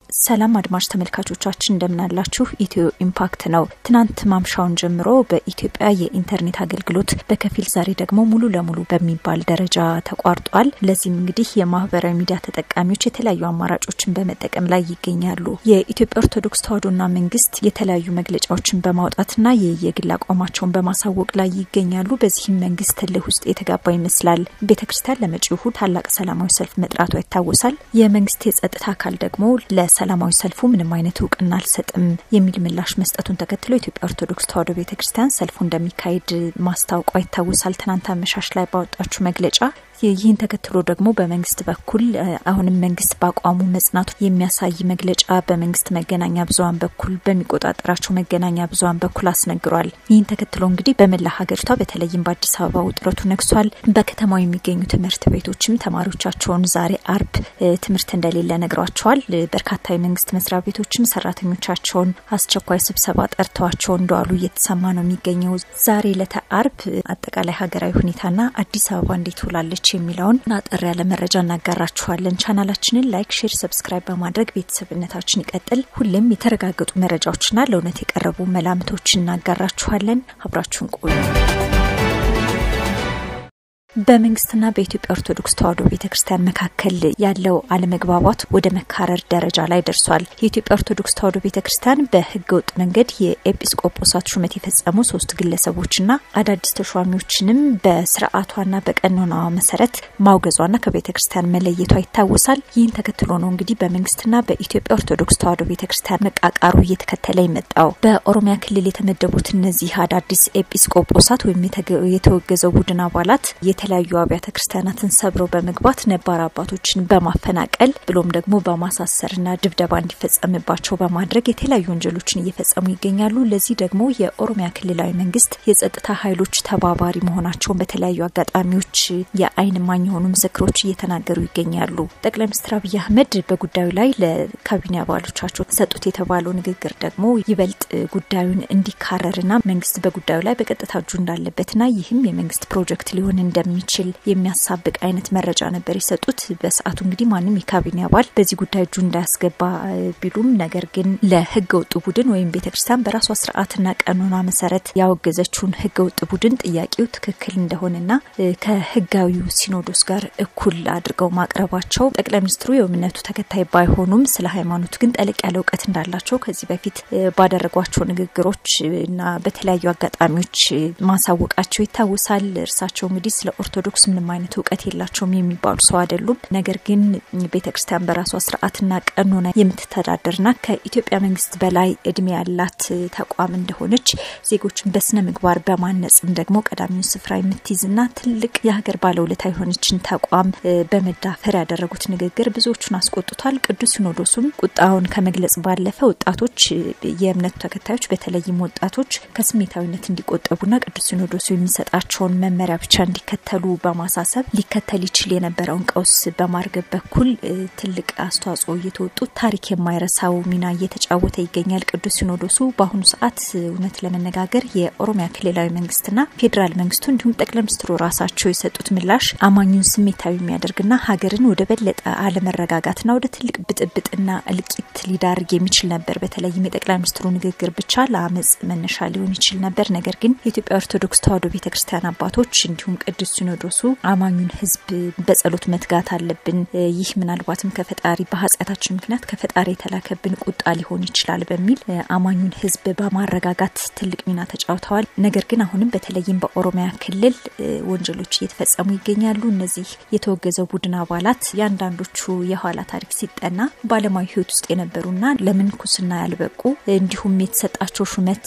ሰላም አድማጭ ተመልካቾቻችን እንደምናላችሁ። ኢትዮ ኢምፓክት ነው። ትናንት ማምሻውን ጀምሮ በኢትዮጵያ የኢንተርኔት አገልግሎት በከፊል ዛሬ ደግሞ ሙሉ ለሙሉ በሚባል ደረጃ ተቋርጧል። ለዚህም እንግዲህ የማህበራዊ ሚዲያ ተጠቃሚዎች የተለያዩ አማራጮችን በመጠቀም ላይ ይገኛሉ። የኢትዮጵያ ኦርቶዶክስ ተዋሕዶና መንግስት የተለያዩ መግለጫዎችን በማውጣትና የየግል አቋማቸውን በማሳወቅ ላይ ይገኛሉ። በዚህም መንግስት እልህ ውስጥ የተጋባ ይመስላል። ቤተ ክርስቲያን ለመጪው እሁድ ታላቅ ሰላማዊ ሰልፍ መጥራቷ ይታወሳል። የመንግስት የጸጥታ አካል ደግሞ ለሰላማዊ ሰልፉ ምንም አይነት እውቅና አልሰጥም የሚል ምላሽ መስጠቱን ተከትሎ የኢትዮጵያ ኦርቶዶክስ ተዋሕዶ ቤተ ክርስቲያን ሰልፉ እንደሚካሄድ ማስታወቋ ይታወሳል። ትናንት አመሻሽ ላይ ባወጣችው መግለጫ ይህን ተከትሎ ደግሞ በመንግስት በኩል አሁንም መንግስት በአቋሙ መጽናቱ የሚያሳይ መግለጫ በመንግስት መገናኛ ብዙኃን በኩል በሚቆጣጠራቸው መገናኛ ብዙኃን በኩል አስነግሯል። ይህን ተከትሎ እንግዲህ በመላ ሀገሪቷ በተለይም በአዲስ አበባ ውጥረቱ ነግሷል። በከተማው የሚገኙ ትምህርት ቤቶችም ተማሪዎቻቸውን ዛሬ አርብ ትምህርት እንደሌለ ነግሯቸዋል። በርካታ የመንግስት መስሪያ ቤቶችም ሰራተኞቻቸውን አስቸኳይ ስብሰባ ጠርተዋቸው እንደዋሉ እየተሰማ ነው የሚገኘው። ዛሬ ዕለተ አርብ አጠቃላይ ሀገራዊ ሁኔታና አዲስ አበባ እንዴት ውላለች የሚለውን አጠር ያለ መረጃ እናጋራችኋለን። ቻናላችንን ላይክ፣ ሼር፣ ሰብስክራይብ በማድረግ ቤተሰብነታችን ይቀጥል። ሁሌም የተረጋገጡ መረጃዎችና ለእውነት የቀረቡ መላምቶችን እናጋራችኋለን። አብራችሁን ቆዩ። በመንግስትና በኢትዮጵያ ኦርቶዶክስ ተዋሕዶ ቤተ ክርስቲያን መካከል ያለው አለመግባባት ወደ መካረር ደረጃ ላይ ደርሷል። የኢትዮጵያ ኦርቶዶክስ ተዋሕዶ ቤተ ክርስቲያን በሕገ ወጥ መንገድ የኤጲስቆጶሳት ሹመት የፈጸሙ ሶስት ግለሰቦችና አዳዲስ ተሿሚዎችንም በስርዓቷና በቀኖናዋ መሰረት ማውገዟና ከቤተ ክርስቲያን መለየቷ ይታወሳል። ይህን ተከትሎ ነው እንግዲህ በመንግስትና በኢትዮጵያ ኦርቶዶክስ ተዋሕዶ ቤተ ክርስቲያን መቃቃሩ እየተከተለ የመጣው። በኦሮሚያ ክልል የተመደቡት እነዚህ አዳዲስ ኤጲስቆጶሳት ወይም የተወገዘው ቡድን አባላት የተለያዩ አብያተ ክርስቲያናትን ሰብረው በመግባት ነባር አባቶችን በማፈናቀል ብሎም ደግሞ በማሳሰርና ድብደባ እንዲፈጸምባቸው በማድረግ የተለያዩ ወንጀሎችን እየፈጸሙ ይገኛሉ። ለዚህ ደግሞ የኦሮሚያ ክልላዊ መንግስት የጸጥታ ኃይሎች ተባባሪ መሆናቸውን በተለያዩ አጋጣሚዎች የዓይን እማኝ የሆኑ ምስክሮች እየተናገሩ ይገኛሉ። ጠቅላይ ሚኒስትር አብይ አህመድ በጉዳዩ ላይ ለካቢኔ አባሎቻቸው ሰጡት የተባለው ንግግር ደግሞ ይበልጥ ጉዳዩን እንዲካረርና መንግስት በጉዳዩ ላይ በቀጥታ እጁ እንዳለበትና ይህም የመንግስት ፕሮጀክት ሊሆን እንደ የሚችል የሚያሳብቅ አይነት መረጃ ነበር የሰጡት። በሰዓቱ እንግዲህ ማንም የካቢኔ አባል በዚህ ጉዳይ እጁ እንዳያስገባ ቢሉም ነገር ግን ለህገ ወጡ ቡድን ወይም ቤተክርስቲያን በራሷ ስርዓትና ቀኖና መሰረት ያወገዘችውን ህገ ወጥ ቡድን ጥያቄው ትክክል እንደሆነና ከህጋዊው ሲኖዶስ ጋር እኩል አድርገው ማቅረባቸው ጠቅላይ ሚኒስትሩ የእምነቱ ተከታይ ባይሆኑም ስለ ሃይማኖት ግን ጠለቅ ያለ እውቀት እንዳላቸው ከዚህ በፊት ባደረጓቸው ንግግሮች እና በተለያዩ አጋጣሚዎች ማሳወቃቸው ይታወሳል። እርሳቸው እንግዲህ ስለ ኦርቶዶክስ ምንም አይነት እውቀት የላቸውም የሚባሉ ሰው አይደሉም። ነገር ግን ቤተ ክርስቲያን በራሷ ስርዓትና ቀኖና የምትተዳደርና ከኢትዮጵያ መንግስት በላይ እድሜ ያላት ተቋም እንደሆነች ዜጎችን በስነ ምግባር በማነጽም ደግሞ ቀዳሚውን ስፍራ የምትይዝና ትልቅ የሀገር ባለውለታ የሆነችን ተቋም በመዳፈር ያደረጉት ንግግር ብዙዎቹን አስቆጥቷል። ቅዱስ ሲኖዶሱም ቁጣውን ከመግለጽ ባለፈ ወጣቶች፣ የእምነቱ ተከታዮች በተለይም ወጣቶች ከስሜታዊነት እንዲቆጠቡና ቅዱስ ሲኖዶሱ የሚሰጣቸውን መመሪያ ብቻ እንዲከተሉ በማሳሰብ ሊከተል ይችል የነበረውን ቀውስ በማርገብ በኩል ትልቅ አስተዋጽኦ እየተወጡ ታሪክ የማይረሳው ሚና እየተጫወተ ይገኛል። ቅዱስ ሲኖዶሱ በአሁኑ ሰዓት እውነት ለመነጋገር የኦሮሚያ ክልላዊ መንግስትና ፌዴራል መንግስቱ እንዲሁም ጠቅላይ ሚኒስትሩ ራሳቸው የሰጡት ምላሽ አማኙን ስሜታዊ የሚያደርግና ሀገርን ወደ በለጠ አለመረጋጋትና ወደ ትልቅ ብጥብጥና እልቂት ሊዳርግ የሚችል ነበር። በተለይም የጠቅላይ ሚኒስትሩ ንግግር ብቻ ለአመፅ መነሻ ሊሆን ይችል ነበር። ነገር ግን የኢትዮጵያ ኦርቶዶክስ ተዋሕዶ ቤተክርስቲያን አባቶች እንዲሁም ቅዱስ ሲኖዶሱ አማኙን ሕዝብ በጸሎት መትጋት አለብን፣ ይህ ምናልባትም ከፈጣሪ በኃጢአታችን ምክንያት ከፈጣሪ የተላከብን ቁጣ ሊሆን ይችላል በሚል አማኙን ሕዝብ በማረጋጋት ትልቅ ሚና ተጫውተዋል። ነገር ግን አሁንም በተለይም በኦሮሚያ ክልል ወንጀሎች እየተፈጸሙ ይገኛሉ። እነዚህ የተወገዘው ቡድን አባላት የአንዳንዶቹ የኋላ ታሪክ ሲጠና በዓለማዊ ሕይወት ውስጥ የነበሩና ለምንኩስና ያልበቁ እንዲሁም የተሰጣቸው ሹመት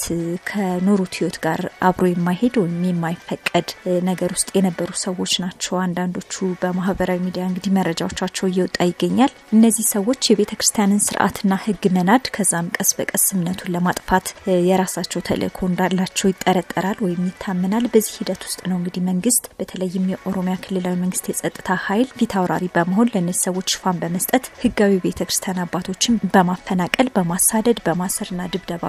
ከኖሩት ሕይወት ጋር አብሮ የማይሄድ ወይም የማይፈቀድ ነገር ውስጥ የነበሩ ሰዎች ናቸው። አንዳንዶቹ በማህበራዊ ሚዲያ እንግዲህ መረጃዎቻቸው እየወጣ ይገኛል። እነዚህ ሰዎች የቤተ ክርስቲያንን ስርዓትና ህግ መናድ ከዛም ቀስ በቀስ እምነቱን ለማጥፋት የራሳቸው ተልእኮ እንዳላቸው ይጠረጠራል ወይም ይታመናል። በዚህ ሂደት ውስጥ ነው እንግዲህ መንግስት በተለይም የኦሮሚያ ክልላዊ መንግስት የጸጥታ ኃይል ፊት አውራሪ በመሆን ለእነዚህ ሰዎች ሽፋን በመስጠት ህጋዊ ቤተ ክርስቲያን አባቶችን በማፈናቀል በማሳደድ በማሰርና ድብደባ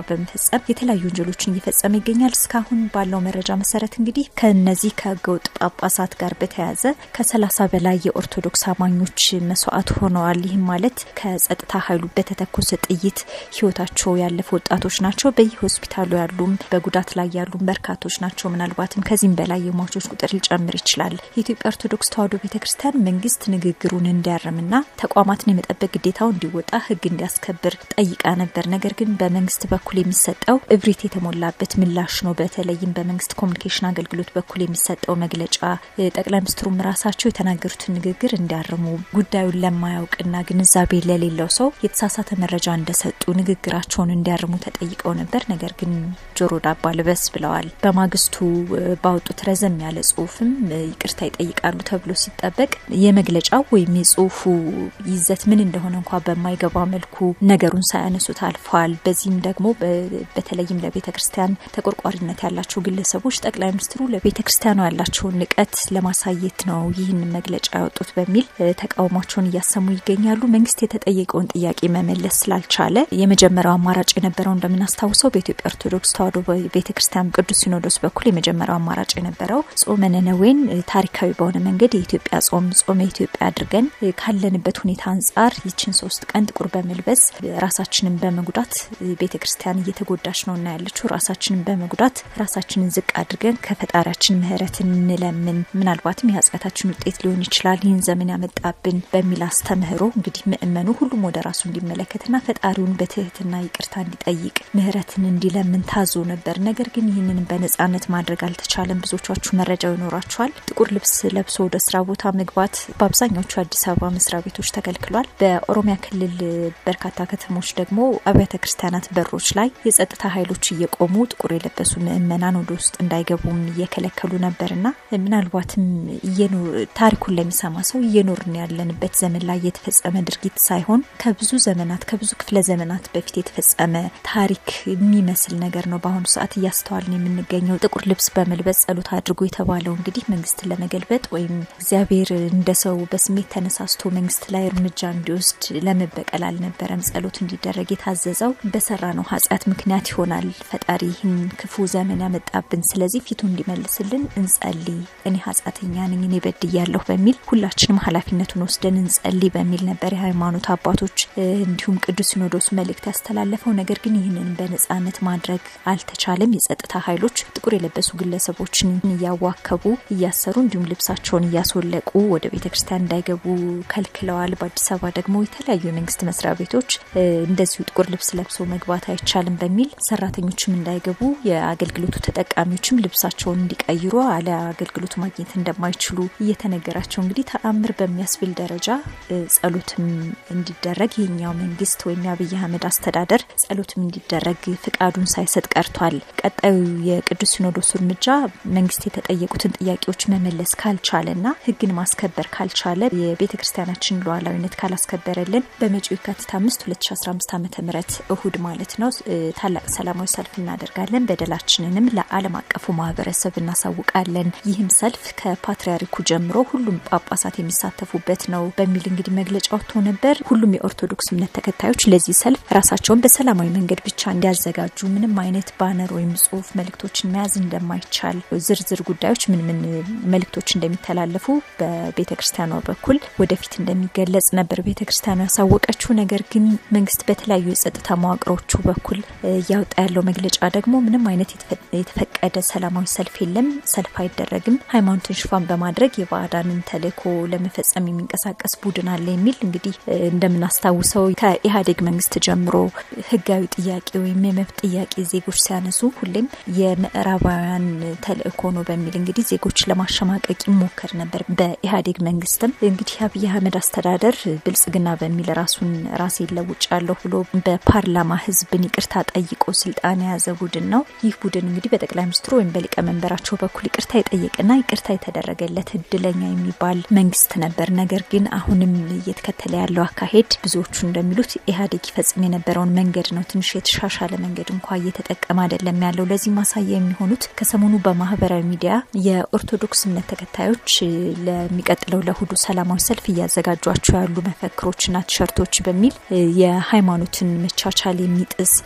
በመፈጸም የተለያዩ ወንጀሎችን እየፈጸመ ይገኛል። እስካሁን ባለው መረጃ መሰረት እንግዲህ ከነዚህ ከህገወጥ ጳጳሳት ጋር በተያያዘ ከሰላሳ በላይ የኦርቶዶክስ አማኞች መስዋዕት ሆነዋል። ይህም ማለት ከጸጥታ ኃይሉ በተተኮሰ ጥይት ህይወታቸው ያለፈ ወጣቶች ናቸው። በየሆስፒታሉ ያሉም በጉዳት ላይ ያሉም በርካቶች ናቸው። ምናልባትም ከዚህም በላይ የሟቾች ቁጥር ሊጨምር ይችላል። የኢትዮጵያ ኦርቶዶክስ ተዋሕዶ ቤተ ክርስቲያን መንግስት ንግግሩን እንዲያርምና ተቋማትን የመጠበቅ ግዴታው እንዲወጣ ህግ እንዲያስከብር ጠይቃ ነበር። ነገር ግን በመንግስት በኩል የሚሰጠው እብሪት የተሞላበት ምላሽ ነው። በተለይም በመንግስት ኮሚኒኬሽን አገልግሎት በኩል የሚሰጠው መግለጫ ጠቅላይ ሚኒስትሩም ራሳቸው የተናገሩትን ንግግር እንዲያርሙ ጉዳዩን ለማያውቅና ግንዛቤ ለሌለው ሰው የተሳሳተ መረጃ እንደሰጡ ንግግራቸውን እንዲያርሙ ተጠይቀው ነበር። ነገር ግን ጆሮ ዳባ ልበስ ብለዋል። በማግስቱ ባወጡት ረዘም ያለ ጽሁፍም ይቅርታ ይጠይቃሉ ተብሎ ሲጠበቅ የመግለጫው ወይም የጽሁፉ ይዘት ምን እንደሆነ እንኳ በማይገባ መልኩ ነገሩን ሳያነሱት አልፈዋል። በዚህም ደግሞ በተለይም ለቤተ ክርስቲያን ተቆርቋሪነት ያላቸው ግለሰቦች ጠቅላይ ሚኒስትሩ ለቤተ ክርስቲያኗ ያላቸውን ንቀት ለማሳየት ነው ይህን መግለጫ ያወጡት በሚል ተቃውሟቸውን እያሰሙ ይገኛሉ። መንግስት የተጠየቀውን ጥያቄ መመለስ ስላልቻለ የመጀመሪያው አማራጭ የነበረው እንደምናስታውሰው በኢትዮጵያ ኦርቶዶክስ ተዋሕዶ ቤተ ክርስቲያን ቅዱስ ሲኖዶስ በኩል የመጀመሪያው አማራጭ የነበረው ጾመ ነነዌን ታሪካዊ በሆነ መንገድ የኢትዮጵያ ጾም ጾመ ኢትዮጵያ አድርገን ካለንበት ሁኔታ አንጻር ይችን ሶስት ቀን ጥቁር በመልበስ ራሳችንን በመጉዳት ቤተ ክርስቲያን እየተጎዳች ነው እና ያለችው ራሳችንን በመጉዳት ራሳችንን ዝቅ አድርገን ከፈጣሪያችን ምሕረትን እንለምን ምናልባትም የኃጢአታችን ውጤት ሊሆን ይችላል ይህን ዘመን ያመጣብን በሚል አስተምህሮ እንግዲህ ምእመኑ ሁሉም ወደ ራሱ እንዲመለከትና ፈጣሪውን በትህትና ይቅርታ እንዲጠይቅ ምሕረትን እንዲለምን ታዞ ነበር። ነገር ግን ይህንን በነጻነት ማድረግ አልተቻለም። ብዙዎቻችሁ መረጃው ይኖራችኋል። ጥቁር ልብስ ለብሶ ወደ ስራ ቦታ መግባት በአብዛኛዎቹ አዲስ አበባ መስሪያ ቤቶች ተከልክሏል። በኦሮሚያ ክልል በርካታ ከተሞች ደግሞ አብያተ ክርስቲያናት በሮች ላይ የጸጥታ ኃይሎች እየቆሙ ጥቁር የለበሱ ምእመናን ወደ ውስጥ እንዳይገቡም እየከለከሉ ነበርና ምናልባትም ታሪኩን ለሚሰማ ሰው እየኖርን ያለንበት ዘመን ላይ የተፈጸመ ድርጊት ሳይሆን ከብዙ ዘመናት ከብዙ ክፍለ ዘመናት በፊት የተፈጸመ ታሪክ የሚመስል ነገር ነው። በአሁኑ ሰዓት እያስተዋልን የምንገኘው ጥቁር ልብስ በመልበስ ጸሎት አድርጎ የተባለው እንግዲህ መንግስትን ለመገልበጥ ወይም እግዚአብሔር እንደ ሰው በስሜት ተነሳስቶ መንግስት ላይ እርምጃ እንዲወስድ ለመበቀል አልነበረም ጸሎት እንዲደረግ የታዘዘው በሰራ ነው ኃጢአት ምክንያት ይሆናል ፈጣሪ ይህን ክፉ ዘመን ያመጣብን። ስለዚህ ፊቱ እንዲመልስልን እንጸልይ፣ እኔ ኃጢአተኛ ነኝ፣ እኔ በድያለሁ በሚል ሁላችንም ኃላፊነቱን ወስደን እንጸልይ በሚል ነበር የሃይማኖት አባቶች እንዲሁም ቅዱስ ሲኖዶሱ መልእክት ያስተላለፈው። ነገር ግን ይህንን በነጻነት ማድረግ አልተቻለም። የጸጥታ ኃይሎች ጥቁር የለበሱ ግለሰቦችን እያዋከቡ እያሰሩ፣ እንዲሁም ልብሳቸውን እያስወለቁ ወደ ቤተ ክርስቲያን እንዳይገቡ ከልክለዋል። በአዲስ አበባ ደግሞ የተለያዩ የመንግስት መስሪያ ቤቶች እንደዚሁ ጥቁር ልብስ ለብሰው መግባት አይቻልም በሚል ሰራተኞችም እንዳይገቡ የአገልግሎቱ ተጠቃሚዎችም ልብሳቸውን እንዲቀይሩ አለ አገልግሎቱ ማግኘት እንደማይችሉ እየተነገራቸው እንግዲህ ተአምር በሚያስብል ደረጃ ጸሎትም እንዲደረግ ይህኛው መንግስት ወይም የአብይ አህመድ አስተዳደር ጸሎትም እንዲደረግ ፍቃዱን ሳይሰጥ ቀርቷል። ቀጣዩ የቅዱስ ሲኖዶሱ እርምጃ መንግስት የተጠየቁትን ጥያቄዎች መመለስ ካልቻለና ህግን ማስከበር ካልቻለ የቤተ ክርስቲያናችን ሉዓላዊነት ካላስከበረልን በመጪው የካቲት አምስት 2015 ዓ ም እሁድ ማለት ነው ታላቅ ሰላማዊ ሰልፍ እናደርጋለን። በደላችንንም ለዓለም አቀፉ ማህበረሰብ እናሳውቃለን። ይህም ሰልፍ ከፓትርያርኩ ጀምሮ ሁሉም ጳጳሳት የሚሳተፉበት ነው በሚል እንግዲህ መግለጫ ወጥቶ ነበር። ሁሉም የኦርቶዶክስ እምነት ተከታዮች ለዚህ ሰልፍ ራሳቸውን በሰላማዊ መንገድ ብቻ እንዲያዘጋጁ፣ ምንም አይነት ባነር ወይም ጽሁፍ መልእክቶችን መያዝ እንደማይቻል፣ ዝርዝር ጉዳዮች ምን ምን መልእክቶች እንደሚተላለፉ በቤተ ክርስቲያኗ በኩል ወደፊት እንደሚገለጽ ነበር ቤተ ክርስቲያኗ ያሳወቀችው። ነገር ግን መንግስት በተለያዩ የጸጥታ መዋቅሮቹ በኩል እያወጣ ያለው መግለጫ ደግሞ ምንም አይነት የተፈቀደ ሰላማዊ ሰልፍ የለም፣ ሰልፍ አይደረግም፣ ሃይማኖትን ሽፋን በማድረግ የባዕዳንን ተልእኮ ለመፈጸም የሚንቀሳቀስ ቡድን አለ የሚል እንግዲህ እንደምናስታውሰው ከኢህአዴግ መንግስት ጀምሮ ህጋዊ ጥያቄ ወይም የመብት ጥያቄ ዜጎች ሲያነሱ ሁሌም የምዕራባውያን ተልእኮ ነው በሚል እንግዲህ ዜጎች ለማሸማቀቅ ይሞከር ነበር። በኢህአዴግ መንግስትም እንግዲህ አብይ አህመድ አስተዳደር ብልጽግና በሚል ራሱን ራሴ ለውጫለሁ ብሎ በፓርላማ ህዝብን ይቅርታ ጠይቆ ስልጣን የያዘ ቡድን ነው። ይህ ቡድን እንግዲህ በጠቅላይ ሚኒስትሩ ወይም በሊቀመንበራቸው በኩል ይቅርታ የጠየቅና ይቅርታ የተደረገለት እድለኛ የሚባል መንግስት ነበር። ነገር ግን አሁንም እየተከተለ ያለው አካሄድ ብዙዎቹ እንደሚሉት ኢህአዴግ ይፈጽም የነበረውን መንገድ ነው። ትንሽ የተሻሻለ መንገድ እንኳ እየተጠቀመ አይደለም ያለው። ለዚህ ማሳያ የሚሆኑት ከሰሞኑ በማህበራዊ ሚዲያ የኦርቶዶክስ እምነት ተከታዮች ለሚቀጥለው ለእሁዱ ሰላማዊ ሰልፍ እያዘጋጇቸው ያሉ መፈክሮችና ቲሸርቶች በሚል የሃይማኖትን መቻቻል የሚጥስ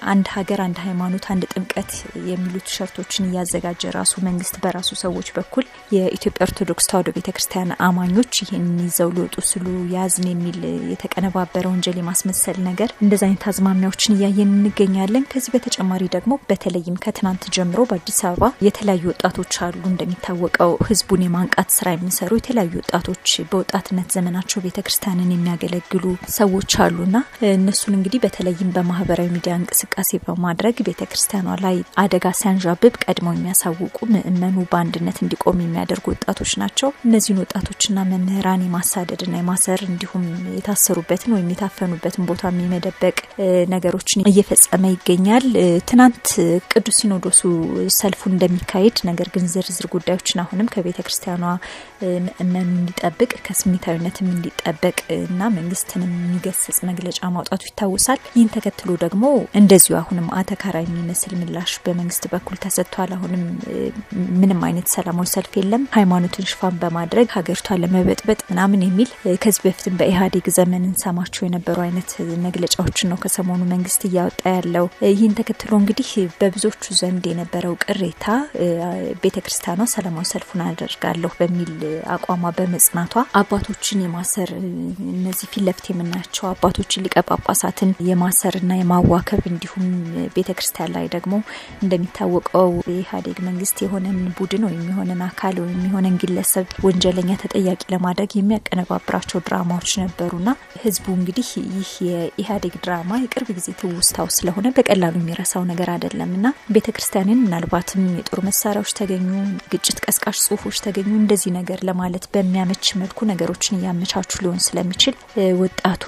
አንድ ሀገር፣ አንድ ሃይማኖት፣ አንድ ጥምቀት የሚሉ ቲሸርቶችን እያዘጋጀ ራሱ መንግስት በራሱ ሰዎች በኩል የኢትዮጵያ ኦርቶዶክስ ተዋሕዶ ቤተ ክርስቲያን አማኞች ይህን ይዘው ሊወጡ ስሉ ያዝን የሚል የተቀነባበረ ወንጀል የማስመሰል ነገር እንደዚ አይነት አዝማሚያዎችን እያየን እንገኛለን። ከዚህ በተጨማሪ ደግሞ በተለይም ከትናንት ጀምሮ በአዲስ አበባ የተለያዩ ወጣቶች አሉ። እንደሚታወቀው ህዝቡን የማንቃት ስራ የሚሰሩ የተለያዩ ወጣቶች በወጣትነት ዘመናቸው ቤተ ክርስቲያንን የሚያገለግሉ ሰዎች አሉና እነሱን እንግዲህ በተለይም በማህበራዊ ሚዲያ እንቅስቃሴ በማድረግ ቤተ ክርስቲያኗ ላይ አደጋ ሲያንዣብብ ቀድመው የሚያሳውቁ ምእመኑ በአንድነት እንዲቆም የሚያደርጉ ወጣቶች ናቸው። እነዚህን ወጣቶችና መምህራን የማሳደድና የማሰር እንዲሁም የታሰሩበትን ወይም የታፈኑበትን ቦታ የመደበቅ ነገሮችን እየፈጸመ ይገኛል። ትናንት ቅዱስ ሲኖዶሱ ሰልፉ እንደሚካሄድ ነገር ግን ዝርዝር ጉዳዮችን አሁንም ከቤተ ክርስቲያኗ ምእመኑ እንዲጠብቅ ከስሜታዊነትም እንዲጠበቅ እና መንግስትንም የሚገስጽ መግለጫ ማውጣቱ ይታወሳል። ይህን ተከትሎ ደግሞ እንደዚሁ አሁንም አተካራ የሚመስል ምላሽ በመንግስት በኩል ተሰጥቷል። አሁንም ምንም አይነት ሰላማዊ ሰልፍ የለም፣ ሃይማኖትን ሽፋን በማድረግ ሀገሪቷን ለመበጥበጥ ምናምን የሚል ከዚህ በፊትም በኢህአዴግ ዘመን እንሰማቸው የነበሩ አይነት መግለጫዎችን ነው ከሰሞኑ መንግስት እያወጣ ያለው። ይህን ተከትሎ እንግዲህ በብዙዎቹ ዘንድ የነበረው ቅሬታ ቤተ ክርስቲያኗ ሰላማዊ ሰልፉን አደርጋለሁ በሚል አቋሟ በመጽናቷ አባቶችን የማሰር እነዚህ ፊት ለፊት የምናያቸው አባቶችን ሊቀ ጳጳሳትን የማሰርና የማዋከብ እንዲሁም ቤተ ክርስቲያን ላይ ደግሞ እንደሚታወቀው የኢህአዴግ መንግስት የሆነን ቡድን ወይም የሆነን አካል ወይም የሆነን ግለሰብ ወንጀለኛ ተጠያቂ ለማድረግ የሚያቀነባብራቸው ድራማዎች ነበሩና ህዝቡ እንግዲህ ይህ የኢህአዴግ ድራማ የቅርብ ጊዜ ትውስታው ስለሆነ በቀላሉ የሚረሳው ነገር አይደለም እና ቤተ ክርስቲያንን ምናልባትም የጦር መሳሪያዎች ተገኙ፣ ግጭት ቀስቃሽ ጽሁፎች ተገኙ እንደዚህ ነገር ለማለት በሚያመች መልኩ ነገሮችን እያመቻቹ ሊሆን ስለሚችል ወጣቱ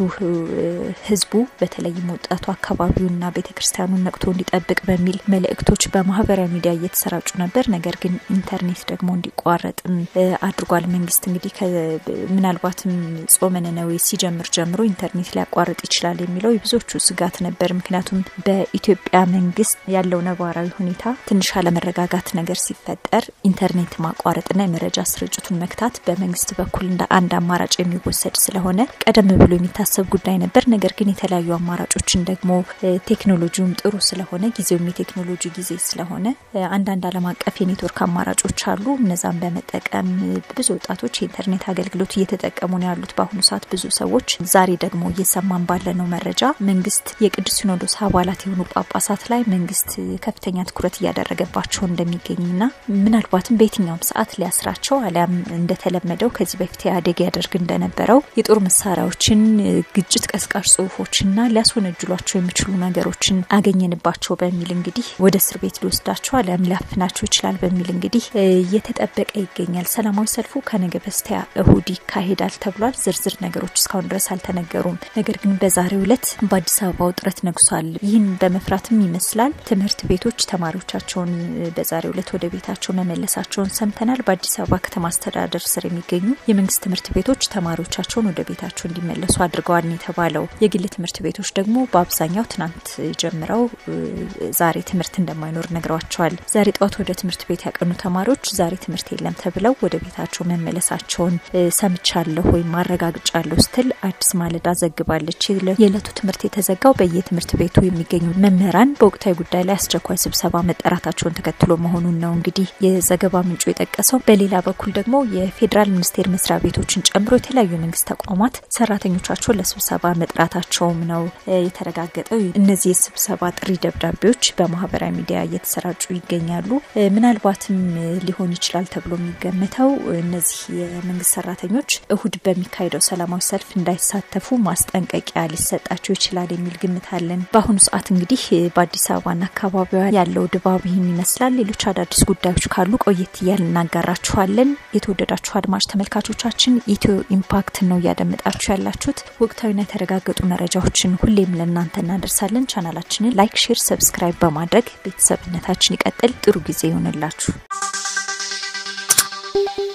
ህዝቡ በተለይም ወጣቱ አካባቢውና ቤተ ክርስቲያኑን ነቅቶ እንዲጠብቅ በሚል መልእክቶች በማህበራዊ ሚዲያ እየተሰራጩ ነበር። ነገር ግን ኢንተርኔት ደግሞ እንዲቋረጥም አድርጓል። መንግስት እንግዲህ ምናልባትም ጾመ ነነዌ ሲጀምር ጀምሮ ኢንተርኔት ሊያቋርጥ ይችላል የሚለው የብዙዎቹ ስጋት ነበር። ምክንያቱም በኢትዮጵያ መንግስት ያለው ነባራዊ ሁኔታ ትንሽ አለመረጋጋት ነገር ሲፈጠር ኢንተርኔት ማቋረጥና የመረጃ ስርጭቱን መክታት በመንግስት በኩል እንደ አንድ አማራጭ የሚወሰድ ስለሆነ ቀደም ብሎ የሚታሰብ ጉዳይ ነበር። ነገር ግን የተለያዩ አማራጮችን ደግሞ ቴክኖሎጂውም ጥሩ ስለሆነ ጊዜውም የቴክኖሎጂ ጊዜ ስለሆነ አንዳንድ ዓለም አቀፍ የኔትወርክ አማራጮች አሉ። እነዛን በመጠቀም ብዙ ወጣቶች የኢንተርኔት አገልግሎት እየተጠቀሙ ነው ያሉት በአሁኑ ሰዓት ብዙ ሰዎች። ዛሬ ደግሞ እየሰማን ባለነው መረጃ መንግስት የቅዱስ ሲኖዶስ አባላት የሆኑ ጳጳሳት ላይ መንግስት ከፍተኛ ትኩረት እያደረገባቸው እንደሚገኝና ምናልባትም በየትኛውም ሰዓት ሊያስራቸው አሊያም እንደተለመደው ከዚህ በፊት ኢህአዴግ ያደርግ እንደነበረው የጦር መሳሪያዎችን፣ ግጭት ቀስቃሽ ጽሁፎችና ሊያስወነጅሏቸው የሚችሉ ነገሮችን አገኘንባቸው በሚል እንግዲህ ወደ እስር ቤት ሊወስዳቸው አሊያም ሊያፍናቸው ይችላል በሚል እንግዲህ እየተጠበቀ ይገኛል። ሰላማዊ ሰልፉ ከነገ በስቲያ እሁድ ይካሄዳል ተብሏል። ዝርዝር ነገሮች እስካሁን ድረስ አልተነገሩም። ነገር ግን በዛሬው ዕለት በአዲስ አበባ ውጥረት ነግሷል። ይህን በመፍራትም ይመስላል ትምህርት ቤቶች ተማሪዎቻቸውን በዛሬው ዕለት ወደ ቤታቸው መመለሳቸውን ሰምተናል። በአዲስ አበባ ከተማ አስተዳደር ስር የሚገኙ የመንግስት ትምህርት ቤቶች ተማሪዎቻቸውን ወደ ቤታቸው እንዲመለሱ አድርገዋል የተባለው። የግል ትምህርት ቤቶች ደግሞ በአብዛኛው ትናንት ጀምረው ዛሬ ትምህርት እንደማይኖር ነግረዋቸዋል። ዛሬ ጠዋት ወደ ትምህርት ቤት ያቀኑ ተማሪዎች ዛሬ ትምህርት የለም ተብለው ወደ ቤታቸው መመለሳቸውን ሰምቻለሁ ወይም አረጋግጫለሁ ስትል አዲስ ማለዳ ዘግባለች። የዕለቱ ትምህርት የተዘጋው በየትምህርት ቤቱ የሚገኙ መምህራን በወቅታዊ ጉዳይ ላይ አስቸኳይ ስብሰባ መጠራታቸውን ተከትሎ መሆኑን ነው እንግዲህ የዘገባ ምንጩ የጠቀሰው። በሌላ በኩል ደግሞ የፌዴራል ሚኒስቴር መስሪያ ቤቶችን ጨምሮ የተለያዩ የመንግስት ተቋማት ሰራተኞቻቸውን ለስብሰባ መጥራታቸውም ነው የተረጋገጠው። እነዚህ የስብሰባ ጥሪ ደብዳቤዎች በማህበራዊ ሚዲያ እየተሰራጩ ይገኛሉ። ምናልባትም ሊሆን ይችላል ተብሎ የሚገመተው እነዚህ የመንግስት ሰራተኞች እሁድ በሚካሄደው ሰላማዊ ሰልፍ እንዳይሳተፉ ማስጠንቀቂያ ሊሰጣቸው ይችላል የሚል ግምት አለን። በአሁኑ ሰዓት እንግዲህ በአዲስ አበባና አካባቢዋ ያለው ድባብ ይህን ይመስላል። ሌሎች አዳዲስ ጉዳዮች ካሉ ቆየት እያል እናጋራችኋለን። የተወደዳችሁ አድማጭ ተመልካቾቻችን ኢትዮ ኢምፓክት ነው እያደመጣችሁ ያላችሁት። ወቅታዊና የተረጋገጡ መረጃዎችን ሁሌም ለእናንተ እናደርሳለን። ቻናላችንን ላይክ፣ ሼር፣ ሰብስክራይብ በማድረግ ቤተሰብነታችን ይቀጥል። ጥሩ ጊዜ ይሆንላችሁ።